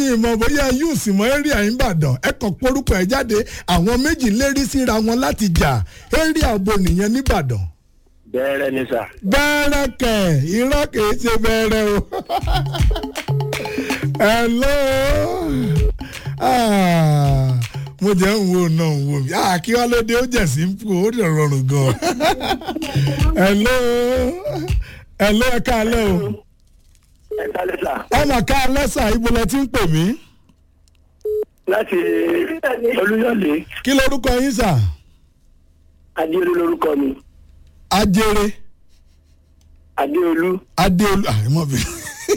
mi ìmọ̀ bóyá yóò sì mọ area ìbàdàn ẹ kàn porúkọ ẹ jáde àwọn méjì lérí síra wọn láti jà area àbò nìyẹn nìbàdàn bẹ́ẹ̀rẹ̀ ni sà. bẹ́ẹ̀rẹ̀ kẹ̀ irọ́ kìí ṣe bẹ́ẹ̀rẹ̀ o. hello Ah, mo jẹ́ ń wo náà ń wo mi Ah, kí wá ló dé ó jẹ̀ sí ń pò ó dẹ̀ rọrùn gan. hello hello ẹ káalẹ́ o ẹ kálẹ̀ sà. ọmọ káalẹ́ sà ibo lẹ ti ń pè mí láti olúyọ̀lé kí lorúkọ yín sà adéolú lorúkọ mi ajere adéolú adéolú àìmọ́ bí.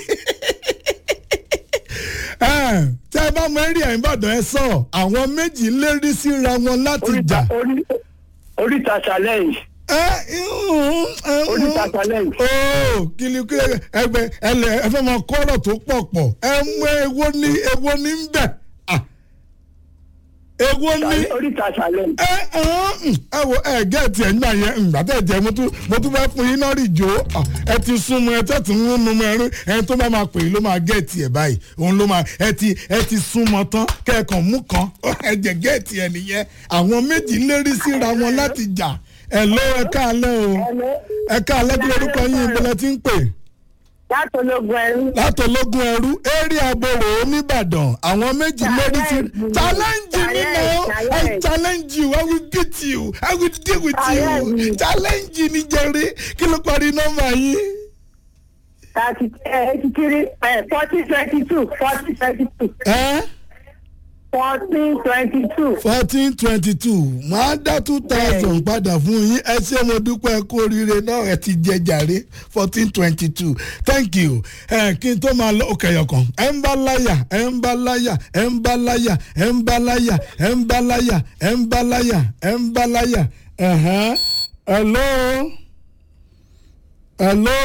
tẹ́ ẹ bá mọ eré ẹ̀ ń bàdàn ẹ sọ àwọn méjì lérí síra wọn láti jà. oríta orí- oríta challenge ẹ ìhùn, ẹ ìhùn. oríta challenge ooo kìlì kí ẹgbẹ ẹlẹ ẹ fẹ́ máa kọ́rọ̀ tó pọ̀ pọ̀ ẹ mú ewo ní ewo ní ń bẹ̀ Ah. ewo ní oríta challenge ẹ ẹ̀hún, ẹ wo ẹ gẹ́ẹ̀tì ẹ̀ nígbà yẹn ǹgbà tẹ̀ jẹ́ mo tún mo tún fẹ́ fún yín náà rí jò ó ẹ ti súnmọ́ ẹ tẹ̀ tún ń nu mọ́ ẹrú ẹni tó bá máa pè é ló máa gẹ́ẹ̀tì ẹ̀ báyìí òun ló máa ẹ ti ẹ ti súnmọ́ tán kẹ́ẹ̀kan mú kan ẹ jẹ́ gẹ́ẹ̀tì ẹ̀ nìyẹn àwọn méjì lérí síra wọn láti jà ẹ ló ẹ káalẹ́ o ẹ káalẹ́ kí lórúkọ yín ìbílẹ̀ ti ń pè látọlógún ẹrú látọlógún ẹrú eré aboro oníbàdàn àwọn méjì lórí sí challenge mi náà i challenge you i will beat you i will deal with you Challenge. challenge ni jẹrí kí ló parí nọmba yín thirty eighty three fourteen twenty two fourteen twenty two fourteen twenty two. fourteen twenty two máa dá two thousand padà fún yín ẹ ṣé mo dúpẹ́ kú oríire náà ẹ ti jẹ jàre fourteen twenty two thank you ẹ kí n tó máa lọ òkè ọkàn ẹ ń bá láyà ẹ ń bá láyà ẹ ń bá láyà ẹ ń bá láyà ẹ ń bá láyà ẹ ń bá láyà ẹ ń bá láyà ẹ̀hán hello hello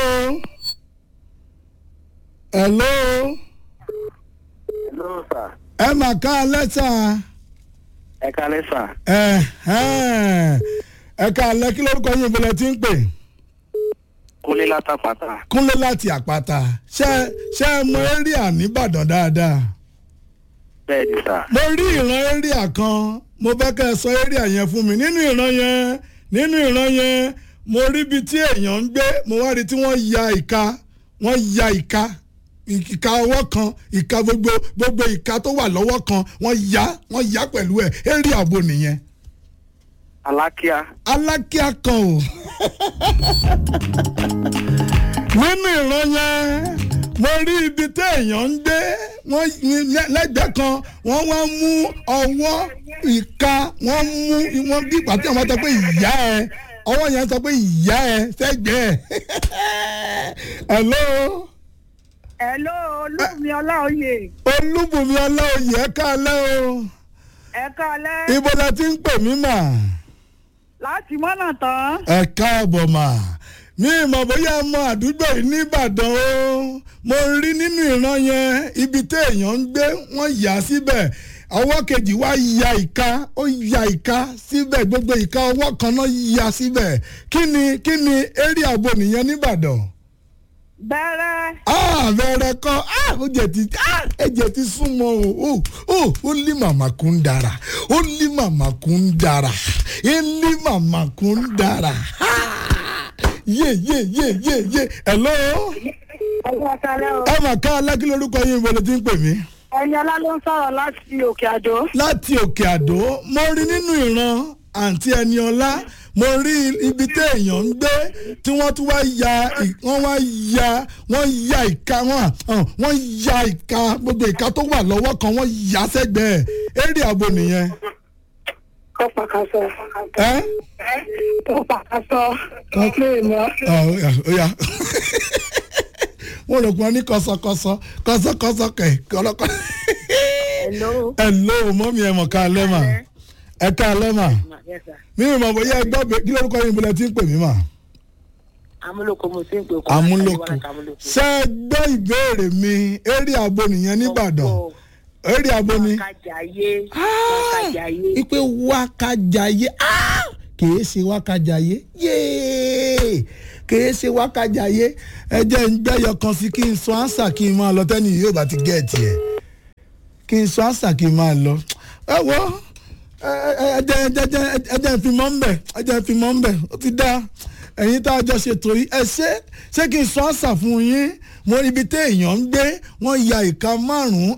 hello ló sà ẹ mà ká lẹ́tà ẹ kálẹ̀ sà ẹ̀hán ẹ ká lẹ́ kí lórúkọ yín ìbílẹ̀ tí ń pè kúnlé látàpàtà kúnlé láti àpáta ṣé ṣé ẹ mọ area nìbàdàn dáadáa bẹ́ẹ̀ ni sà mo rí ìran area kan mo fẹ́ kẹ́ ẹ sọ area yẹn fún mi nínú ìran yẹn nínú ìran yẹn mo rí ibi tí èèyàn ń gbé mo wá rí tí wọ́n ya ìka wọ́n ya ìka ìka ọwọ́ kan ìka gbogbo gbogbo ìka tó wà lọ́wọ́ kan wọ́n ya wọ́n ya pẹ̀lú ẹ̀ area àbò nìyẹn alákíá alákíá kan o nínú ìran yẹn mo rí ibi tí èèyàn ń gbé wọ́n lẹ́gbẹ̀ẹ́ kan wọ́n wá mú ọwọ́ ìka wọ́n mú wọ́n bí ìgbà tí àwọn sọ pé ìyá ẹ ọwọ́ yẹn sọ pé ìyá ẹ sẹ́gbẹ̀ẹ́ hello hello olúmi ọláòye olúbùnmi ọláòyè ẹ káalẹ́ o ẹ kálẹ́ ibo la ti ń pè mí mà. láti mọ́nà tán ẹ káàbọ̀ mà mi ìmọ̀ bóyá mọ àdúgbò yìí nìbàdàn o mo rí nínú ìran yẹn ibi tí èèyàn ń gbé wọ́n yà á síbẹ̀ ọwọ́ kejì wá ya ìka ó ya ìka síbẹ̀ gbogbo ìka ọwọ́ kan náà ya síbẹ̀ kí ni kí ni eré àbò nìyẹn nìbàdàn bẹ̀rẹ̀ ah bẹ̀rẹ̀ kọ́ ah ó jẹ̀ ti ah ẹ̀jẹ̀ ti súnmọ́ o ó ó ó lé màmá kún dára ó lé màmá kún dára ó lé màmá kún dára Ah! yé yé yé yé yé hello ọwọ́ kálẹ́ o ẹ mà ká alákí lórúkọ yín ibo ló ti ń pè mí. ẹni ọlá ló ń sọ̀rọ̀ láti òkè àdó láti òkè àdó mo rí nínú ìran àǹtí ẹni ọlá mo rí ibi tí èèyàn ń gbé tí wọ́n tún wá ya ì- wọ́n wá ya wọ́n ya ìka wọn hàn, wọ́n ya ìka gbogbo ìka tó wà lọ́wọ́ kan wọ́n ya sẹ́gbẹ̀ẹ́ eré àbò nìyẹn. tó pàkàṣọ ẹ́ tó pàkàṣọ ọ̀pẹ ìmọ̀ ọ̀ ó yá, ó yá wọ́n rò pé wọ́n ní kọ́sọ́kọ́sọ́ kọ́sọ́kọ́sọ́ kẹ̀ kọ́lọ́kọ́. hello ẹ ló mọ́mí ẹ mọ̀ ká lẹ́ mà ẹ ká lẹ́ mà mi ò mọ̀ bóyá ẹ gbọ́ bẹ́ẹ̀ kí lórúkọ yín bọ́lá tí ń pè mí mà. amúlòkó mo ti ń pè kó amúlòkù ṣe é gbọ́ ìbéèrè mi eré abo nìyẹn nìbàdàn eré abo ni kájàyé Ah! kájàyé ipe wákàjáyé Ah! kìí ṣe wákàjáyé yéé kìí ṣe wákàjáyé ẹ jẹ́ ń gbẹ́yọ kan sí kí n sọ ánsà kí n máa lọ tẹ́ni yóò bá ti gẹ̀ẹ́tì ẹ̀ kí n sọ àṣà kí n máa lọ ẹ wọ ẹjẹ ẹjẹ ẹjẹ fi mọ́ ń bẹ̀ ẹjẹ fi mọ́ ń bẹ̀ ó ti dá ẹ̀yin tá a jọ ṣètò yìí ẹ ṣe ṣé kí n sọ àṣà fún yín mo ibi tí èèyàn ń gbé wọ́n ya ìka márùn-ún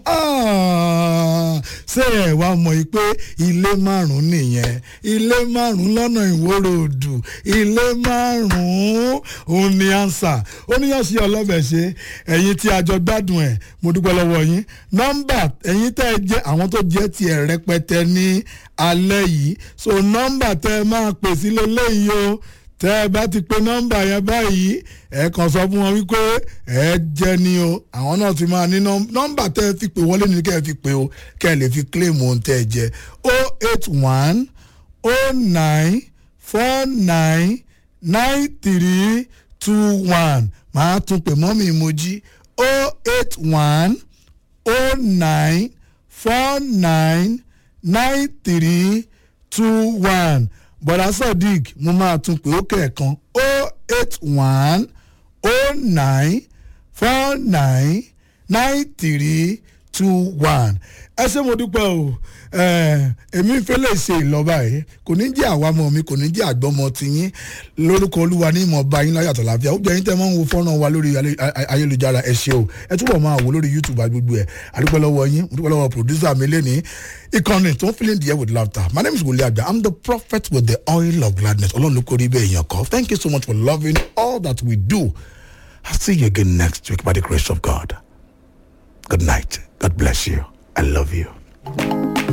ṣé ẹ wá mọ̀ yìí pé ilé márùn-ún nìyẹn ilé márùn-ún lọ́nà ìwòrò òdù ilé márùn-ún òun ni ànsà oníyànṣe ọlọ́bẹ̀ ṣe ẹ̀yin tí a jọ gbádùn ẹ̀ mo dúpẹ́ lọ́wọ́ yín nọ́mbà ẹ̀yin tẹ́ ẹ jẹ́ àwọn tó jẹ́ tiẹ̀ rẹpẹtẹ ní alẹ́ yìí so nọ́mbà tẹ́ ẹ máa pè sí lélẹ́yìí o tẹ́ ẹ bá ti pe nọ́mbà yẹn báyìí ẹ kàn sọ fún wọn wípé ẹ jẹ́ ni o àwọn náà ti máa ní nọ́mbà tẹ́ ẹ fi pè wọlé ní kẹ́ ẹ fi pè o kẹ́ ẹ lè fi claim ohun tẹ́ ẹ jẹ o eight one o nine four nine nine three two one màá tún pè mọ́mì ìmọ̀jì o eight one o nine four nine nine three two one bọ̀dá sadiq mo máa tún pé ó kẹ̀ẹ̀kan o eight one o nine four nine nine three two one ẹ ṣé mo dúpẹ́ o èmi fẹ́ lè ṣe ìlọ́ba yìí kò ní jẹ́ àwamọ̀ mi kò ní jẹ́ àgbọ́mọ tiyín lórúkọ olúwa ní ìmọ̀ ọba yín láyàtọ̀ láfíà ó jẹ́ yín tẹ́ máa ń wo fọ́nrán wa lórí ayélujára ẹ ṣé o ẹ túbọ̀ máa wò lórí youtube àgbègbè ẹ̀ àdúpẹ́ lọ́wọ́ yín àdúpẹ́ lọ́wọ́ producer mi lẹ́ni ìkànnì tó ń filling the air with laughter my name is wòlíì àgbà i'm the prophet with the oil of gladness ọlọ́run ló kórìí bẹ́ẹ̀ yàn kọ́ thank you so much for loving all that we do i'll see you again next week by the grace of god good night god bless you i love you.